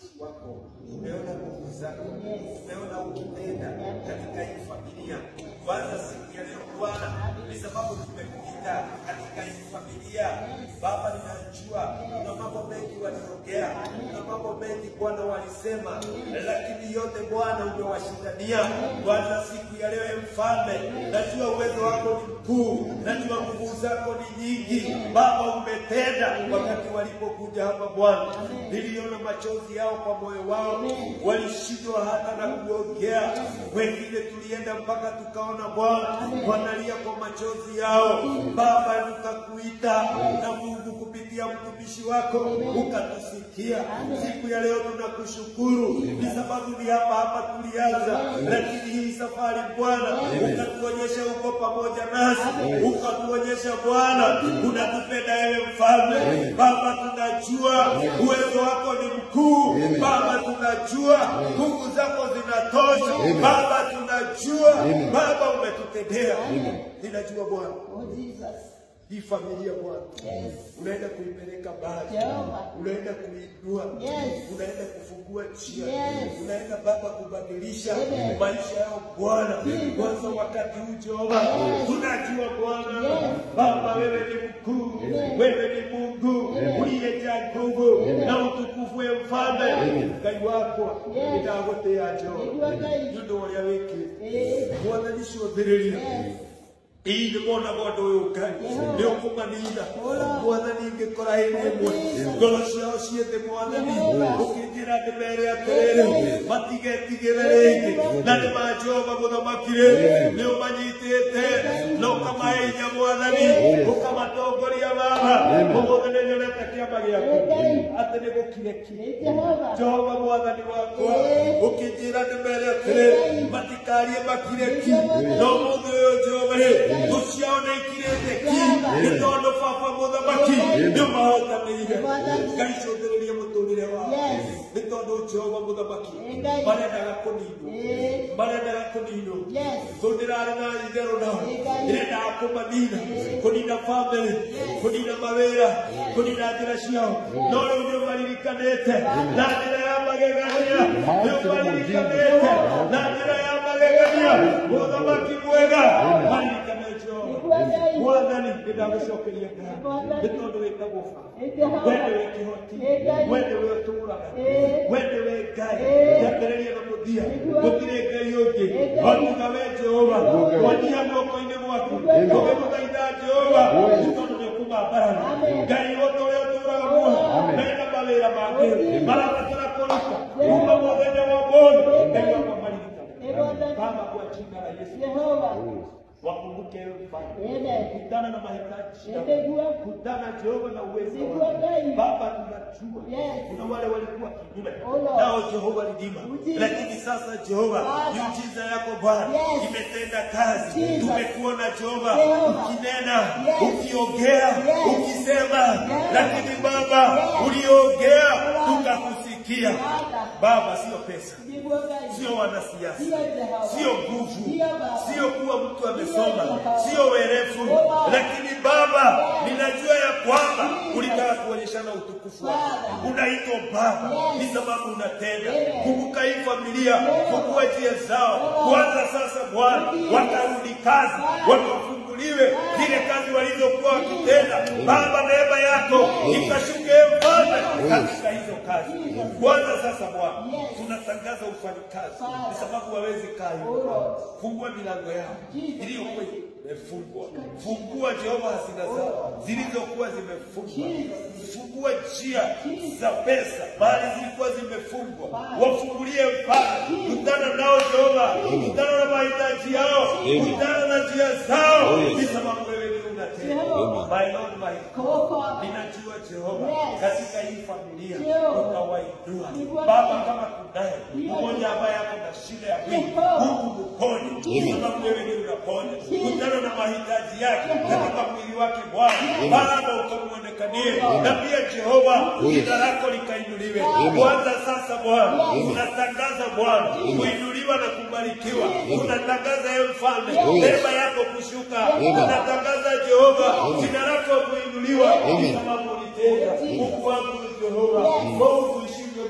utumishi wako, tumeona nguvu zako, tumeona ukitenda katika hii familia. Kwanza siku ya leo Bwana, ni sababu tumekuita katika hii familia. Baba, ninajua kuna mambo mengi waliongea, kuna mambo mengi Bwana walisema, lakini yote Bwana umewashindania. Bwana, siku ya leo e Mfalme, najua uwezo wako ni mkuu, najua nguvu zako ni nyingi. Baba, umetenda wakati walipokuja hapa Bwana, niliona machozi yao kwa moyo wao, walishindwa hata na kuongea. Wengine tulienda mpaka tukaona Bwana wanalia kwa machozi yao. Baba, tukakuita na Mungu kupitia mtumishi wako ukatusikia. Siku ya leo tunakushukuru, ni sababu ni hapa hapa tulianza, lakini hii safari Bwana ukatuonyesha uko pamoja nasi, ukatuonyesha Bwana unatupenda ewe Mfalme. Baba, tunajua uwezo wako ni mkuu. Baba, tunajua nguvu zako zinatosha. Baba, tunajua Baba umetutendea. Ninajua Bwana Oh, Jesus. hii familia Bwana Yes. unaenda kuipeleka mbali, Jehova. unaenda kuinua, Yes. unaenda kufungua njia, Yes. unaenda Baba kubadilisha Amen. maisha yao Bwana. Kwanza wakati huu Jehova, tunajua Bwana Yes. Baba, wewe ni mkuu, wewe ni Mungu uliyejaa nguvu na utukufu, ya mfalme Ngai wakwa Yes. ndagotea Jehova Nĩguo Ngai. nĩ ũndũ wa ũrĩa wĩkĩte Eh, mwathani ciotherĩria Yes. ii nä mona mũndå å yå ngai nä å kå manina mwathani ingä kora hä nä ĩmwe ngoro ciao ciethä mwathani å kä njä ra ndä mere atä rä rä matigetigä re rä ngä na nä majehova må thamaki rä nä å manyitä te na å kamahe hinya mwathani å kamatongoria baba å må thä nä nyonete kä amba gä aku atä nä gå kire ki Nĩ Jehova. Jehova mwathani wakwa ũkĩnjĩra ndĩmere atĩrĩ matikarie makire ki no mũthĩ ũyũ Jehova rĩ thũ ciao nĩ ikirĩte ki nĩ tondũ baba mũthamaki nĩ ũmahotanĩire ngai cũthĩrĩrie mũtũrĩre wao Yes. nĩ tondũ Jehova mũthamaki Ngai. marendaga kũninwo Eh, marendaga kũninwo Yes. thũ ndĩrarĩ na itherũ nao Ngai. ĩrendaga kũmanina kũnina bamĩrĩ kũnina mawĩra kũnina njĩra ciao no rĩu nĩ ũmaririkanĩte na njĩra ya magegania nĩ ũmaririkanĩte na njĩra ya magegania mũthamaki mwega maririkane Jehova Nĩguo Ngai. mwathani nĩ ndagũcokeria ngai nĩ tondũ wĩtagwo baba Nĩ Jehova. wende wĩ kĩhoti Nĩ Ngai. wende wĩ ũtũũraga Eh. wende wĩ ngai Eh. kĩambĩrĩria na mũthia Nĩguo. gũtirĩ ngai ũngĩ Nĩ Ngai. otiga we jehova wanyia moko-inĩ gwaku Nĩ Ngai. ũgĩmũthaitha jehova nĩ tondũ nĩ ũkuma mbarani Amen. ngai wothe ũrĩa ũtũũraga muoyo mena mawĩra mangĩ marabatara kũruta kuma mũthenya wa mũndũ ngai wakwa maririkane Nĩguo Ngai. baba kwa jina la yesu Jehova. wakumbuke ewe mfalme Amen. kutana na mahitaji yao. Nĩguo. kutana jehova na uwezo Nĩguo wako Ngai. baba tunajua Yes. kuna wale walikuwa kinyume Oh, Lord. nao jehova lidima Ujiza. lakini sasa jehova Baba. miujiza yako bwana Yes. imetenda kazi Jesus. tumekuona jehova Jehova. ukinena Yes. ukiongea Yes. ukisema Yes. lakini baba Yes. uliongea tukakusikia Baba. baba sio pesa Nĩguo Ngai. sio wanasiasa Sio Jehova. sio nguvu Sio Baba. sio kuwa mtu amesoma Baba. sio werefu Baba. lakini baba ninajua ya kwamba ulitaka kuonyeshana utukufu wako Baba. unaitwa baba Yes. ni sababu unatenda Amen. kumbuka hii familia fungua njia zao kwanza sasa bwana watarudi kazi wakafunguliwe zile kazi walizokuwa wakitenda baba neema yako ikashuke mfalme katika hizo kazi kwanza sasa bwana tunatangaza ufanyikazi ni sababu wawezi kaa hivyo fungua milango yao iliyokuwa imefungwa fungua jehova hasina zao zilizokuwa zimefungwa fungua njia za pesa mahali zilikuwa zimefungwa wafungulie mpaka kutana nao jehova kutana na mahitaji yao kutana na njia zao ni sababu wewe ni unatenda my lord my god ninajua jehova katika hii familia utawainua baba kama kunaye mmoja ambaye ako na shida ya mwili mungu mponye sababu wewe ni unaponya kutana na mahitaji yake katika mwili wake bwana baba ukamwonekanie na pia jehova jina lako likainuliwe kwanza sasa bwana unatangaza bwana kuinuliwa na kubarikiwa unatangaza ye mfalme neema yako kushuka unatangaza jehova jina lako kuinuliwa sababu ulitenda mungu wangu ni jehova mungu ishivyo milele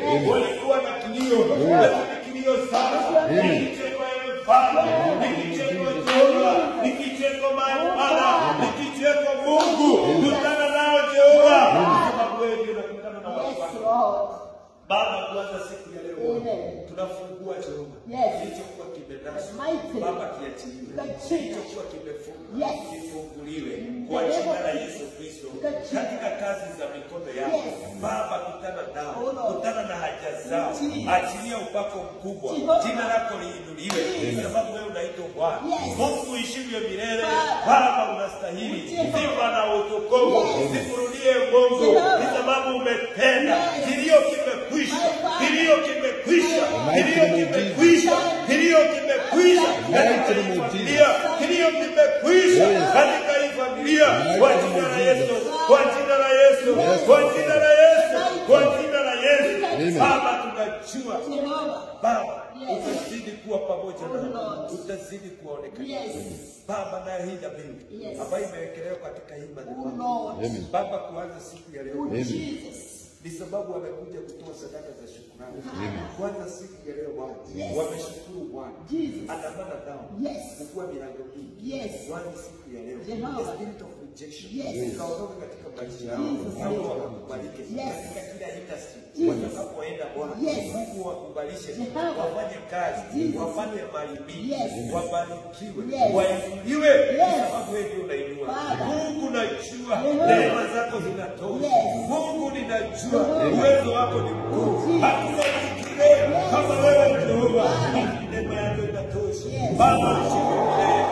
walikuwa na kilio, lakini kilio sasa ni kicheko ewe Baba, ni kicheko Jehova, ni kicheko Bwana, ni kicheko Mungu. Kutana nao Jehova, sababu wewe ndio unakutana na watu Yes, wako. Lord. Baba, kuanza siku ya leo Amen. tunafungua Jehova Yes. kilichokuwa kimenaswa Mighty. Baba, kiachiliwe Kiachiliwe. kilichokuwa kimefungwa Yes. kifunguliwe kwa jina la Yesu Kristo Kiachiliwe. katika kazi za mikono yako Yes. Baba, kutana nao, Oh, Lord. kutana na haja zao, Jesus. achilia upako mkubwa, Jehovah. jina lako liinuliwe, kwa sababu wewe unaitwa Bwana Yes. Mungu uishivyo milele. Father. Baba, unastahili Jehovah. sifa na utukufu, Yes. zikurudie Mungu, Jehovah. ni sababu umetenda, Yes. kilio kimekwisha, My Father. kilio kimekwisha, My kilio Father. kimekwisha, kilio kimekwisha katika hii familia, kilio kimekwisha katika hii familia, kwa jina la Yesu, kwa jina la Yesu, kwa jina la Yesu, kwa jina la Yesu. Baba, tunajua Jehovah. Baba, Yes. utazidi kuwa pamoja Oh, nao, Lord. utazidi kuonekana. Yes. Baba, nayo hii dhabihu Yes. ambayo imewekelewa katika hii Oh, madhabahu, Lord. Amen. Baba, kuanza siku ya leo Oh, Jesus. ni sababu wamekuja kutoa sadaka za shukrani. Kwanza siku ya leo Bwana, Yes. wameshukuru Bwana, Jesus. andamana nao Yes. kufungua milango hii. Yes. Kwanza siku ya leo, Jehovah. the spirit of rejection Yes. ikaondoka katika maisha yao, Jesus. Mungu wakakubalike Yes. katika kila industry Jesus. watakapoenda Bwana, Yes. Mungu wakubalishe, Jehovah. wafanye kazi, Jesus. wafanye mali mingi, Yes. wabarikiwe, Yes. wainuliwe, kwa Yes. sababu wewe ndio unainua. Father. Mungu najua Jehovah. neema zako zinatosha. Yes. Mungu ninajua Jehovah. uwezo wako ni mkuu. Jesus. Hakuna mwingine kama wewe Jehova. Lakini neema yako inatosha. Yes. Baba nishike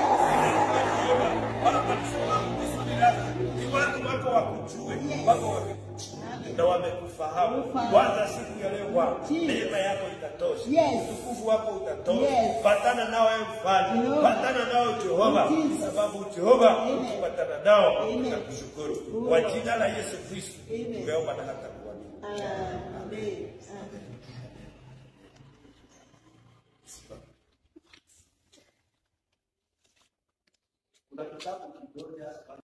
Baba nisamehe kusudi lako. Ni watu wako wakujue, wako wakujue na wamekufahamu. Ufahamu. Kwanza siku ya leo Bwana, Jesus. neema yako itatosha. Yes. Utukufu wako utatosha. Yes. Patana nao ewe mfalme. Jehovah. Patana nao Jehova. Jesus. Sababu Jehova Amen. ukipatana nao Amen. tutakushukuru. Oh, Kwa Lord. jina la Yesu Kristo Amen. tumeomba na hata kuamini. Amen. Amen. Kuna kitabu kimoja